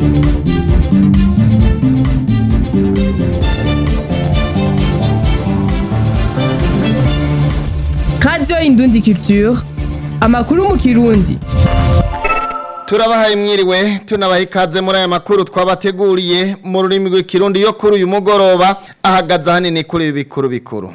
radiyo indundi culture amakuru mu kirundi turabahaye mwiriwe tunabaha ikaze muri aya makuru twabateguriye mu rurimi rw'ikirundi yo kuri uyu mugoroba ahagaze ahanini kuri ibi bikuru bikuru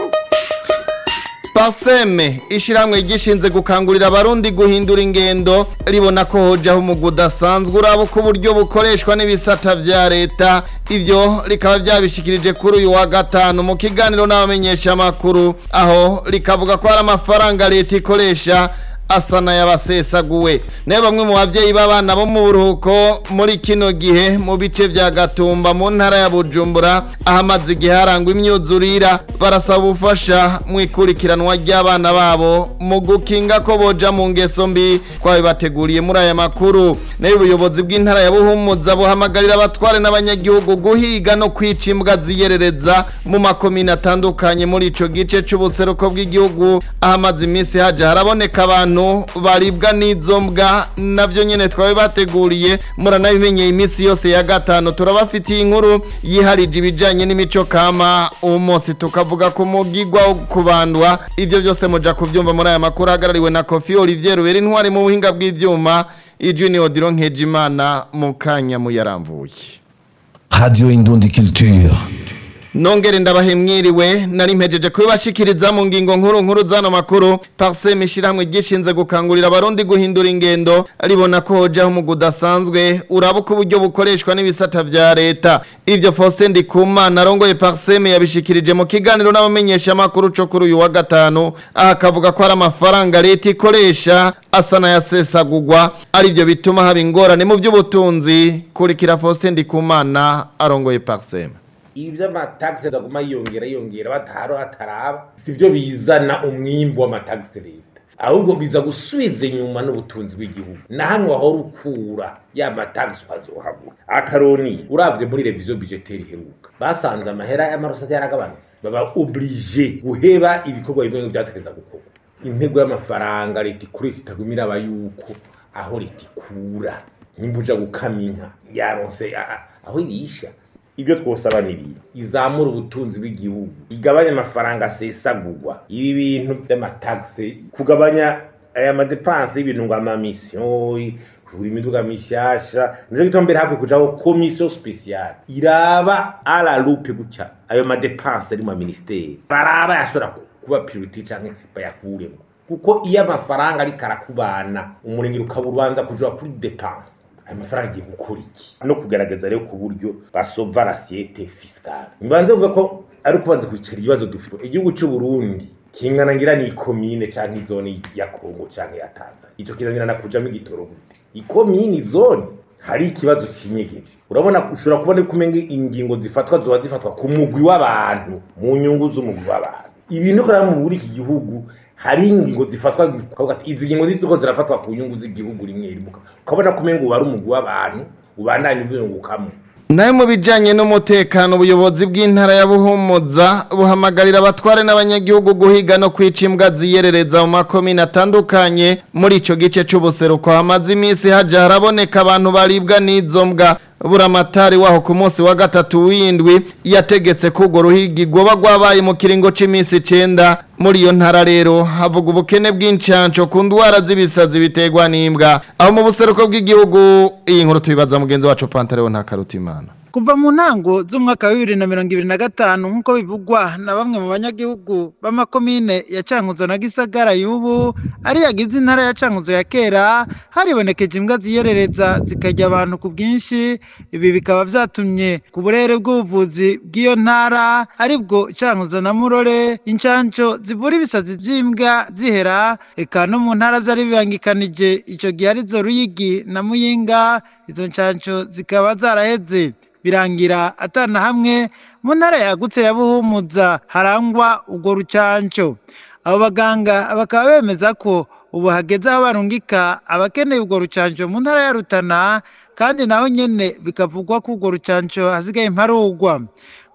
paseme ishyirahamwe gishinze gukangurira abarundi guhindura ingendo ribona ko hojaho umugwi udasanzwe uraba uko uburyo bukoreshwa n'ibisata vya leta ivyo rikaba vyabishikirije kuri uyu wa gatanu mu kiganiro n'abamenyeshamakuru aho rikavuga ko hari amafaranga leta ikoresha asa n'ayabasesaguwe nayo bamwe mu bavyeyi b'abana bo mu buruhuko muri kino gihe mu bice vya gatumba mu ntara ya bujumbura ahamaze igihe harangwa imyuzurira barasaba ubufasha mu ikurikiranwa ry'abana babo mu gukinga ko boja mu ngeso mbi twabibateguriye muri aya makuru nayo ubuyobozi bw'intara ya buhumuza buhamagarira abatware n'abanyagihugu guhiga no kwica imbwa ziyerereza mu makomine atandukanye muri ico gice c'ubuseruko bw'igihugu ahamaze iminsi haje haraboneka abantu baribwa n'izo mbwa navyo nyene twabe bateguriye muranabimenyeye iminsi yose ya gatanu turabafitiye inkuru yiharije ibijanye n'imico kama uwo munsi tukavuga ku mugigwa wo kubandwa ivyo byose muja kuvyumva muri aya makuru ahagarariwe na Kofi Olivier Rubera intwari mu buhinga bw'ivyuma ijwi ni Odilon Nkejimana mu kanya muyaramvuye Radio Indundi Culture. Nongere ndabahe mwiriwe nari mpejeje kubibashikiriza mu ngingo nkuru nkuru zano makuru Parsem ishiramwe gishinze gukangurira abarundi guhindura ingendo ribona ko hojaho mu gudasanzwe urabuka uburyo bukoreshwa n'ibisata vya leta ivyo Faustin Ndikumana arongoye Parsem yabishikirije mu kiganiro n'abamenyesha makuru co kuri uyu wa gatanu akavuga ko ari amafaranga leta ikoresha asa n'ayasesagurwa arivyo bituma haba ingorane mu by'ubutunzi kurikira Faustin Ndikumana arongoye Parsem ibyo amatagisi aguma yiyongera yiyongera bataharo hataraba si byo bizana umwimbu w'amatagisi leta ahubwo biza gusubiza inyuma n'ubutunzi bw'igihugu na hano wahora ukura ya matagisi ukazohabura akaroni uravye muri reviziyo budgeteri iheruka basanze amahera y'amarosati yaragabanutse baba oblige guheba ibikorwa bimwe vyategereza gukorwa intego y'amafaranga leta ikoresha itagumira aba yuko aho leta ikura nimba uja gukama inka yaronse aho irisha ibyo twosaba ni ibintu izamura ubutunzi bw'igihugu igabanya amafaranga asesagurwa ibi bintu by'amatagisi kugabanya aya madepanse y'ibintu ngo amamisiyo kugura imiduga mishasha nico gituma mbere hakwiye kujaho komisiyo spesiyale iraba ala lupe gutya ayo madepanse ari mu ministeri baraba yashobora kuba priorite canke bayakuremo kuko iyo amafaranga ariko arakubana umurengero ukaba ubanza kuja kuri depanse ayo mafaranga agiye gukora iki no kugaragaza rero ku buryo basova rasiyete fisikale nibanze kuvuga ko ari ukubanza kwicara ibibazo dufite igihugu cy'u Burundi kingana ngira ni ikomine canke izone ya Kongo canke ya Tanzania ico kirangira kujamo igitoro gute ikomine zone hari ikibazo kinyegeje urabona ushobora kubona ko umenga ingingo zifatwa zoba zifatwa ku mugwi w'abantu mu nyungu z'umugwi w'abantu ibintu kora mu buri iki gihugu hari ingingo zifatwa izi ngingo ziko zirafatwa ku nyungu z'igihugu rimwe rimwe ukabona ko umengo wari umugwi w'abantu ubandanye uzungukamwo nayo mu bijyanye n'umutekano ubuyobozi bw'intara ya buhumuza buhamagarira abatware n'abanyagihugu guhiga no kwica imbwa ziyerereza mu makomine atandukanye muri icyo gice cy'ubuseruko hamaze iminsi hajya haraboneka abantu baribwa n'izo mbwa buramatari waho ku munsi wa gatatu w'indwi yategetse ko urwo ruhigi rwoba rwabaye mu kiringo cy'iminsi icyenda muri iyo ntara rero havuga ubukene bw'incansho ku ndwara z'ibisazi biterwa n'imbwa aho mu buseruko bw'igihugu iyi nkuru tubibaza mugenzi wacu pantareho nta karutimana kuva mu ntango z'umwaka wa bibiri na mirongo ibiri na gatanu nk'uko bivugwa na bamwe mu banyagihugu b'amakomine ya cankuzo na gisagara y'ubu ari yagize intara ya cankuzo ya kera haribonekeje imbwa ziyerereza zikarya abantu ku bwinshi ibi bikaba byatumye ku burere bw'ubuvuzi bw'iyo ntara aribwo cankuzo na murore incanco zivura ibisazi by'imbwa zihera eka no mu ntara byari bibangikanije icyo gihe arizo ruyigi na muyinga izo ncanco zikaba zaraheze birangira atana hamwe mu ntara yagutse ya buhumuza harangwa urwo rucanco abo baganga bakaba bemeza ko ubu hageze aho barungika abakeneye urwo rucanco mu ntara ya rutana kandi naho nyene bikavugwa ko urwo rucanco hasigaye imparugwa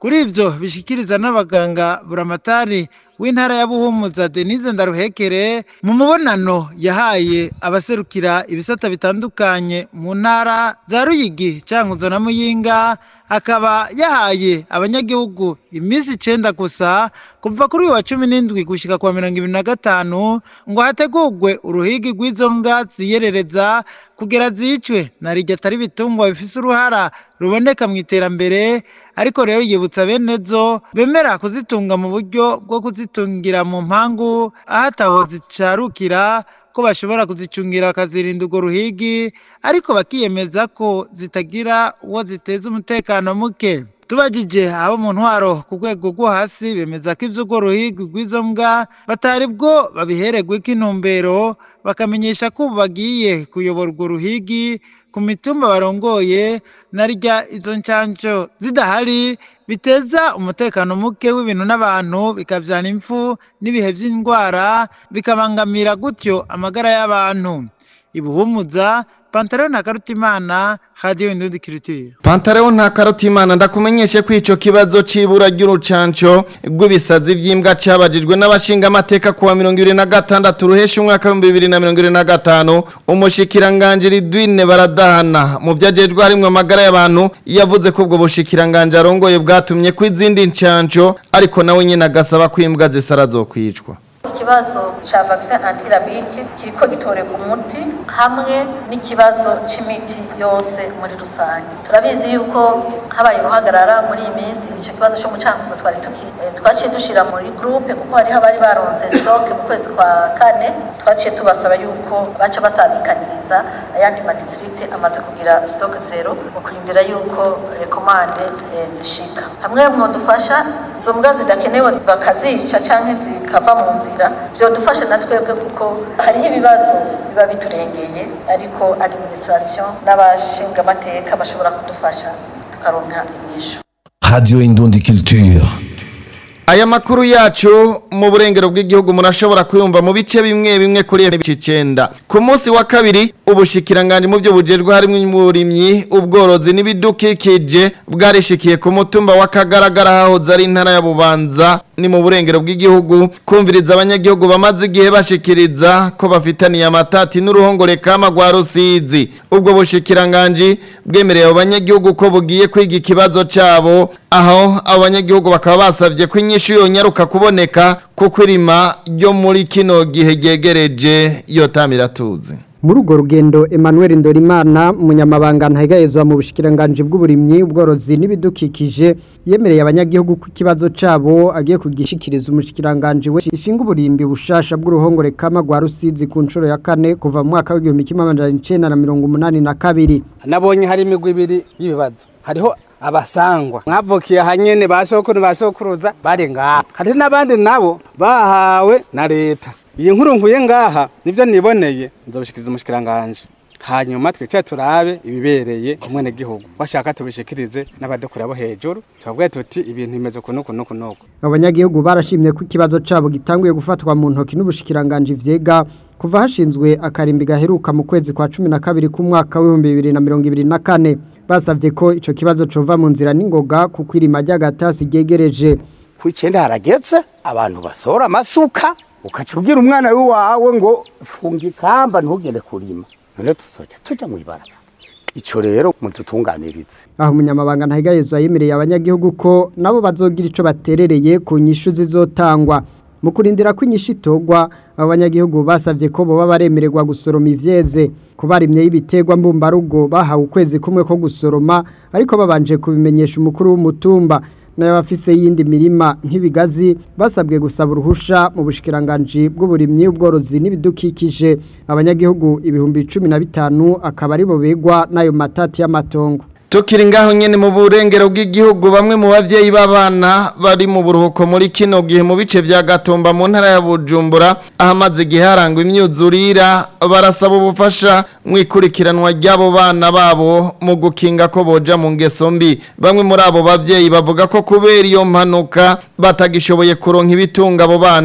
kuri ivyo bishikiriza n'abaganga buramatari w'intara ya buhumuza denise ndaruhekere mu mubonano yahaye abaserukira ibisata bitandukanye mu ntara za ruyigi cankuzo na muyinga akaba yahaye abanyagihugu iminsi icenda gusa kuva kuri uyu wa cumi n'indwi gushika kwa mirongo ibiri na gatanu ngo hategurwe uruhigi rw'izo mbwa ziyerereza kugera zicwe na rirya atari ibitungwa bifise uruhara ruboneka mu iterambere ariko rero yibutsa bene zo bemera kuzitunga mu buryo bwo kuzitungira mu mpangu aho ataho zicarukira ko bashobora kuzicungira bakazirinda urwo ruhigi ariko bakiyemeza ko zitagira uwo ziteza umutekano muke tubagije abo mu ntwaro ku rwego rwo hasi bemeza ko iby'urwo ruhigi rw'izo mbwa batari bwo babihererwa intumbero bakamenyesha ko ubu bagiye kuyobora urwo ruhigi ku mitumba barongoye na rya izo nshansho zidahari biteza umutekano muke w'ibintu n'abantu bikabyana impfu n'ibihe by'indwara bikabangamira gutyo amagara y'abantu ibuhumuza pantaro na karutimana radiyo indundi kirutire Pantaleo nta karutimana ndakumenyeshe ko ico kibazo c'ibura ry'urucanco rw'ibisazi vy'imbwa cabajijwe n'abashinga amateka kuwa 2026 ruhesha umwaka wa 2025 umushikiranganje Ridwine baradahana mu vyajejwe harimwe amagara y'abantu yavuze ko ubwo bushikiranganje arongoye bwatumye ko izindi ncanco ariko nawe nyene agasaba ko imbwa zisara zokwicwa ikibazo ca vaccin antirabike kiriko gitorerwa umuti hamwe n'ikibazo c'imiti yose muri rusange turabizi yuko habaye uruhagarara muri iyi minsi ico kibazo co mu cankuzo twari tuki eh, twaciye dushira muri groupe kuko hariho abari baronse stock mu kwezi kwa kane twaciye tubasaba yuko baca basabikaniriza ayandi madistrict amaze kugira stock zero mu kurindira yuko rekomande eh, zishika hamwe mwodufasha izo mbwa zidakenewe bakazica canke zikava mu nzira vyodufasha na twebwe kuko hariho ibibazo biba biturengeye ariko administration n'abashinga amateka bashobora kudufasha tukaronka inyishu Radio Indundi Culture. Aya makuru yacu mu burengero bw'igihugu murashobora kuyumva mu bice bimwe bimwe kuri ibice icenda. Ku munsi wa kabiri ubushikiranganje mu byo bujerwe harimo umurimyi ubworozi n'ibidukikije bwarishikiye ku mutumba wa Kagaragara hahoze ari intara ya Bubanza ni mu burengero bw'igihugu kumviriza abanyagihugu bamaze igihe bashikiriza ko bafitaniye amatati n'uruhongore kama rwa Rusizi. Ubwo bushikiranganje bwemereye abo banyagihugu ko bugiye kwiga ikibazo cabo aho abo banyagihugu bakaba basavye ko inyishu yonyaruka kuboneka kuko irima ryo muri kino gihe ryegereje yotamira tuzi. muri urwo rugendo Emmanuel Ndorimana umunyamabanga ntahegayezwa mu bushikiranganje bw'uburimyi ubworozi n'ibidukikije yemereye abanyagihugu ko ikibazo cabo agiye kugishikiriza umushikiranganje we ishinga uburimbi bushasha bw'uruhongore kama rwa Rusizi ku nshuro ya kane kuva mu mwaka w'igihumbi kimwe amajana icenda na mirongo umunani na kabiri nabonye hari imigwi ibiri y'ibibazo hariho abasangwa mwavukiye hanyene ba sokuru ba sokuruza bari ngaha hari n'abandi nabo bahawe na leta iyi nkuru nkuye ngaha nivyo niboneye nzobushikiriza umushikiranganje hanyuma twicaye turabe ibibereye ku mwene gihugu bashaka tubishikirize n'abadukura bo hejuru tubabwiye tuti ibintu bimeze kunuku nuku nuku abanyagihugu barashimye ko ikibazo cabo gitanguye gufatwa mu ntoki n'ubushikiranganje vyega kuva hashinzwe akarimbi gaheruka mu kwezi kwa cumi na kabiri k'umwaka w'ibihumbi bibiri na mirongo ibiri na kane basavye ko ico kibazo cova mu nzira n'ingoga kuko irima ry'agatasi ryegereje ku icyenda harageze abantu basora amasuka ukaca ubwira umwana wawe ngo funga ikamba ntugende kurima none tuzoca tuja mu ibarabara ico rero mudutunganirize aho umunyamabanga ntahigayezwa yemereye abanyagihugu ko nabo bazogira ico baterereye ku nyishu zizotangwa mu kurindira ko inyishu itogwa abo banyagihugu basavye ko boba baremererwa gusoroma ivyeze ku barimye y'ibiterwa mbumbarugo bahawe ukwezi kumwe ko gusoroma ariko babanje kubimenyesha umukuru w'umutumba n'abafise yindi mirima nk'ibigazi basabwe gusaba uruhusha mu bushikiranganje bw'uburimyi ubworozi n'ibidukikije abanyagihugu ibihumbi cumi na bitanu akaba aribo begwa n'ayo matati y'amatongo Tukiri ngaho nyene mu burengero bw'igihugu bamwe mu bavyeyi b'abana bari mu buruhuko muri kino gihe mu bice vya Gatumba mu ntara ya Bujumbura ahamaze igihe harangwa imyuzurira barasaba ubufasha mu ikurikiranwa ry'abo bana babo mu gukinga ko boja mu ngeso mbi bamwe muri abo bavyeyi bavuga ko kubera iyo mpanuka batagishoboye kuronka ibitunga abo bana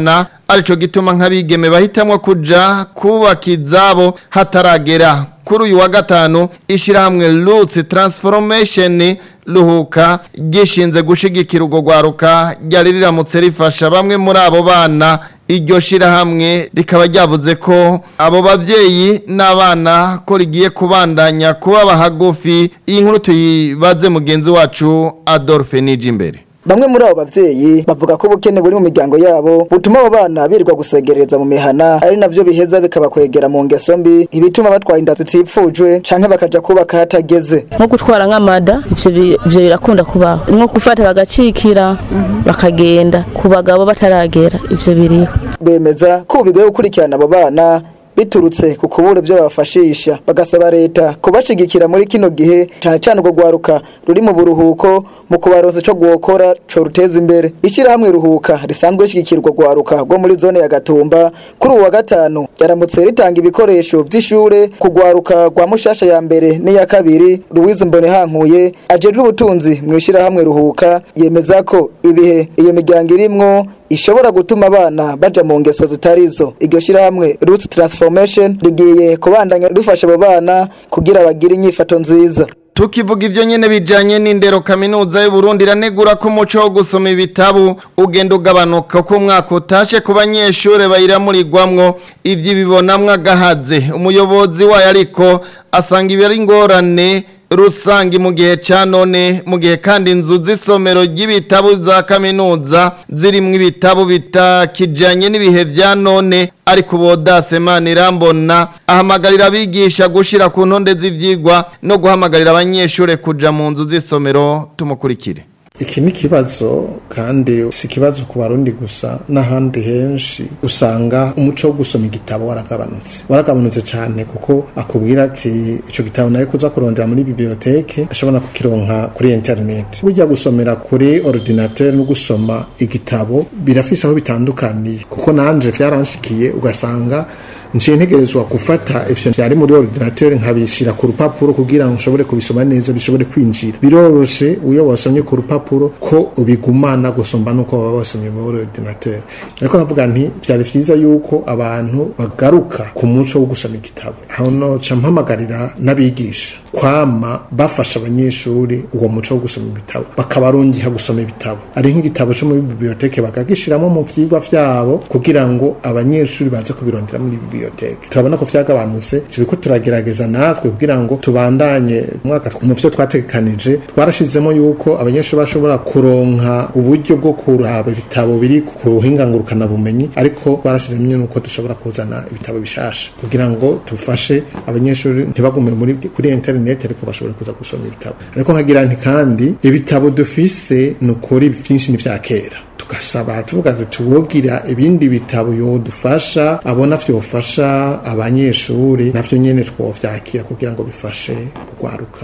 arico gituma nk'abigeme bahitamwo kuja kubaka izabo hataragera kuri uyu wa gatanu ishyirahamwe Roots Transformation ruhuka gishinze gushigikira urwo rwaruka ryari riramutse rifasha bamwe muri abo bana iryo shirahamwe rikaba ryavuze ko abo bavyeyi n'abana ko rigiye kubandanya kubaba hagufi iyi nkuru tuyibaze mugenzi wacu Adolphe Nijimbere Bamwe muri abo bavyeyi bavuga ko ubukene buri mu miryango yabo butuma abo bana birirwa gusegereza mu mihana ari navyo biheza bikabakwegera mu ngeso mbi ibituma batwara inda zitipfujwe canke bakaja kubaka hatageze nko gutwara nk'amada ivyo bi- ivyo birakunda kubaho nko gufata bagacikira bakagenda ku bagabo bataragera ivyo biriho bemeza ko ubu bigoye gukurikirana abo bana biturutse ku kubura ibyo babafashisha bagasaba leta kubashigikira muri kino gihe cyane cyane urwo rwaruka ruri mu buruhuko mu kubaronsa ico gwokora co ruteza imbere ishyirahamwe ruhuka risanzwe rishigikira urwo rwaruka rwo muri zone ya gatumba kuri ubu wa gatanu ryaramutse ritanga ibikoresho vy'ishure ku rwaruka rwa mushasha ya mbere n'iya kabiri Louise Mbonehankuye ajejwe ubutunzi mu ishyirahamwe ruhuka yemeza ko ibihe iyo miryango irimwo ishobora gutuma abana baja mu ngeso zitarizo iryo shirahamwe Roots Transformation rigiye kubandanya rifasha abo bana kugira bagire inyifato nziza Tukivuga ivyo nyene bijanye n'indero kaminuza y'u Burundi iranegura ko umuco wo gusoma ibitabu ugenda ugabanuka ko umwaka utashe ku banyeshure bayiramurirwamwo ivyo bibonamwo agahaze umuyobozi wayo ariko asanga ibi ari ingorane rusangi mu gihe ca none mu gihe kandi inzu z'isomero ry'ibitabu za kaminuza zirimwo ibitabu bitakijanye n'ibihe vya none ariko bodase manirambona ahamagarira abigisha gushira ku ntonde z'ivyigwa no guhamagarira abanyeshure kuja mu nzu z'isomero tumukurikire iki ni ikibazo kandi si ikibazo ku barundi gusa n'ahandi henshi usanga umuco wo gusoma igitabo waragabanutse waragabanutse cyane kuko akubwira ati icyo gitabo nari kuza kurondera muri biblioteke ashobora kukironka kuri internet burya gusomera kuri ordinateur no gusoma igitabo birafise aho bitandukaniye kuko nanje vyaranshikiye ugasanga nciye ntegerezwa gufata ivyo vyari muri ordinateur nkabishira ku rupapuro kugira ngo nshobore kubisoma neza bishobore kwinjira biroroshe uyo wasomye ku rupapuro ko ubigumana gusomba nuko baba basomye muri ordinateur ariko navuga nti vyari vyiza yuko abantu bagaruka ku muco wo gusoma igitabo aho no ca mpamagarira n'abigisha kwama bafasha abanyeshuri uwo muco wo gusoma ibitabo bakabarongiha gusoma ibitabo ari nk'igitabo cyo muri biblioteke bakagishiramo mu vyigwa vyabo kugira ngo abanyeshuri baze kubirondera muri biblioteke turabona ko vyagabanutse turiko turagerageza natwe kugira ngo tubandanye umwaka mu vyo twategekanije twarashizemo yuko abanyeshuri bashobora kuronka uburyo bwo kuraba ibitabo biri ku ruhinga ngurukana bumenyi ariko twarashizemo nuko dushobora kuzana ibitabo bishasha kugira ngo tufashe abanyeshuri ntibagume muri kuri internet ariko bashobora kuza gusoma ibitabo ariko nkagira nti kandi ibitabo dufise ni ukuri byinshi ni vya kera tugasaba tuvuga tuti wogira ibindi bitabo yodufasha abona vyofasha abanyeshuri navyo nyene twovyakira kugira ngo bifashe kugwaruka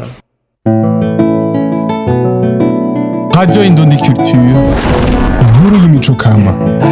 Radio Indundi Culture, inkuru y'imico kama.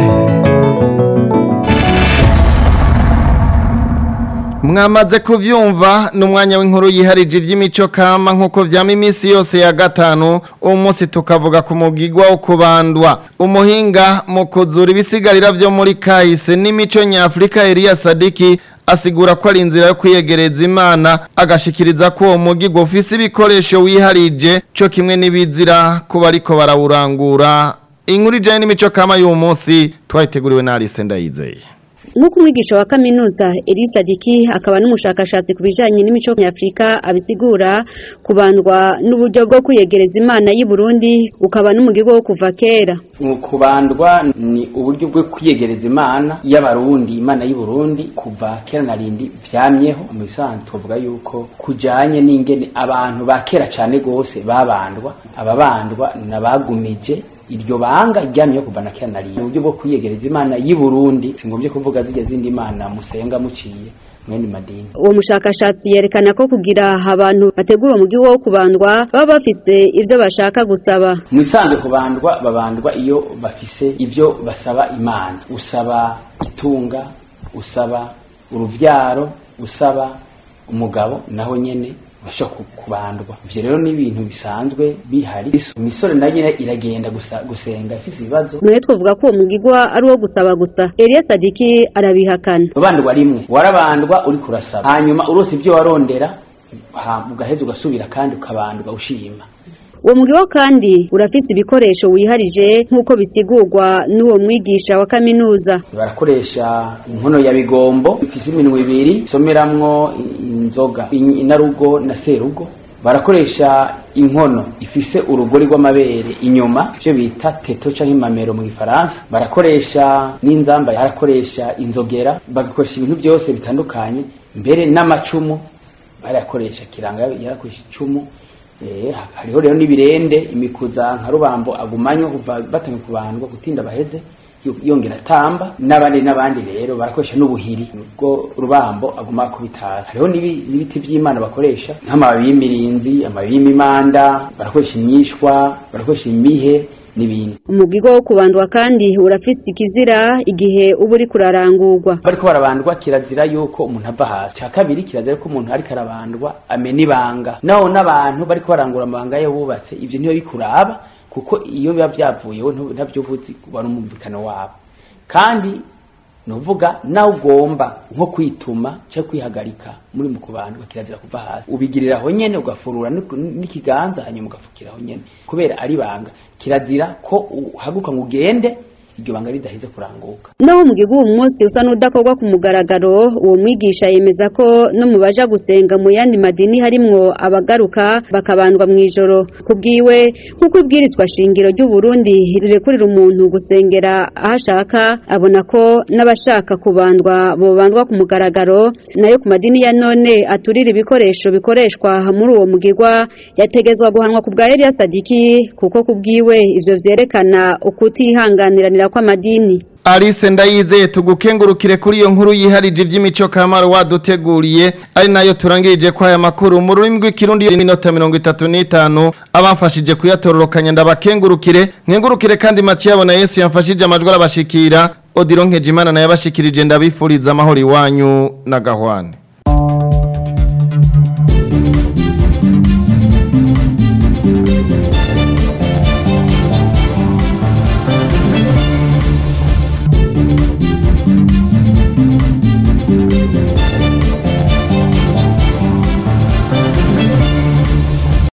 mwamaze kuvyumva ni umwanya w'inkuru yiharije ivy'imico kama nk'uko vyama iminsi yose ya gatanu uwo munsi tukavuga ku mugigwa wo kubandwa umuhinga mu kuzura ibisigarira vyo muri kahise n'imico nyafurika Eliya Sadiki asigura ko ari inzira yo kwiyegereza imana agashikiriza ko uwo mugigwa ufise ibikoresho wiharije co kimwe n'ibizira kuba ariko barawurangura inkuru ijanye n'imico kama y'uwo munsi twayiteguriwe na Alice Ndayizeye nk'uko umwigisha wa kaminuza Elisa Diki akaba n'umushakashatsi ku bijyanye n'imico nyafurika abisigura kubandwa n'uburyo bwo kwiyegereza imana y'i Burundi ukaba n'umugigo wo kuva kera kubandwa ni uburyo bwo kwiyegereza imana y'abarundi imana y'i Burundi kuva kera na rindi byamyeho mu bisanzwe tuvuga yuko kujyanye n'ingene abantu ba kera cyane rwose babandwa ababandwa n'abagumije iryo banga ryamye kuva na kera nari uburyo bwo kwiyegereza imana y'i Burundi singombye kuvuga zijya zindi mana musenga muciye mwene madini uwo mushakashatsi yerekana ko kugira abantu bategura umugi wo kubandwa baba bafise ivyo bashaka gusaba mu isanzwe kubandwa babandwa iyo bafise ivyo basaba imana usaba itunga usaba uruvyaro usaba umugabo naho nyene bashobora ku- kubandwa ivyo rero ni ibintu bisanzwe bihari imisore nayo nyene iragenda gusa gusenga ifise ibibazo mwe twavuga ko uwo mugigwa ari uwo gusaba gusa Eliya Sadiki arabihakana bandwa rimwe warabandwa uri kurasaba hanyuma urose ibyo warondera ha- ugaheza ugasubira kandi ukabandwa ushima uwo mugigwa kandi urafise ibikoresho wiharije nk'uko bisigurwa n'uwo mwigisha wa kaminuza barakoresha inkono ya bigombo ifise iminwa ibiri isomeramwo i- inzoga in- inarugo na serugo barakoresha inkono ifise urugori rw'amabere inyuma ivyo bita teto canke imamero mu gifaransa barakoresha n'inzamba barakoresha inzogera bagakoresha ibintu byose bitandukanye mbere n'amacumu barakoresha kiranga yarakoresha icumu Eh, hariho rero n'ibirende imikuza nka rubambo agumanywa kuva batangiye kubandwa gutinda baheze yo- yongera atamba n'abandi n'abandi rero barakoresha n'ubuhiri ubwo rubambo aguma kubitaza hariho n'ibi- n'ibiti by'imana bakoresha nk'amababi y'imirinzi amababi y'imimanda barakoresha imyishwa barakoresha imihe n'ibindi umugigwa wo kubandwa kandi urafise ikizira igihe uba uri kurarangurwa bariko barabandwa kirazira yuko umuntu ava hasi cya kabiri kirazira ko umuntu ariko arabandwa amena ibanga naho n'abantu bariko barangura amabanga yo bubatse ivyo ntibiba bikuraba kuko iyo biba byavuyeho ntu- ntavyo uvuzi wari umumvikano wabo kandi nuvuga nawe ugomba nko kwituma cyangwa kwihagarika muri mu kubandwa kirazira kuva hasi ubigirira aho nyene ugafurura n'ik- n'ikiganza hanyuma ugafukira aho nyene kubera ari banga kirazira ko uhaguruka ngo ugende iryo banga ridaheze kuranguka naho umugigwa uwo munsi usa n'udakorwa ku mugaragaro uwo mwigisha yemeza ko no mu baja gusenga mu yandi madini harimwo abagaruka bakabandwa mu ijoro kubwiwe nk'uko ibwirizwa shingiro ry'u Burundi rirekurira umuntu gusengera aho ashaka abona ko n'abashaka kubandwa bobandwa ku mugaragaro nayo ku madini ya none aturira ibikoresho bikoreshwa muri uwo mugigwa yategezwa guhanwa ku bwa Eliya Sadiki kuko kubwiwe ivyo vyerekana ukutihanganiranira kw'amadini Alice ndayizeye tugukengurukire kuri iyo nkuru yiharije iby'imico kamaro waduteguriye ari nayo turangirije kwa aya makuru mu rurimi rw'ikirundi y'inota 35 abamfashije kuyatororokanya ndabakengurukire nkengurukire kandi Mathieu na Yesu yamfashije amajwi arabashikira Odilon Nkejimana naye abashikirije ndabifuriza amahoro iwanyu na gahwane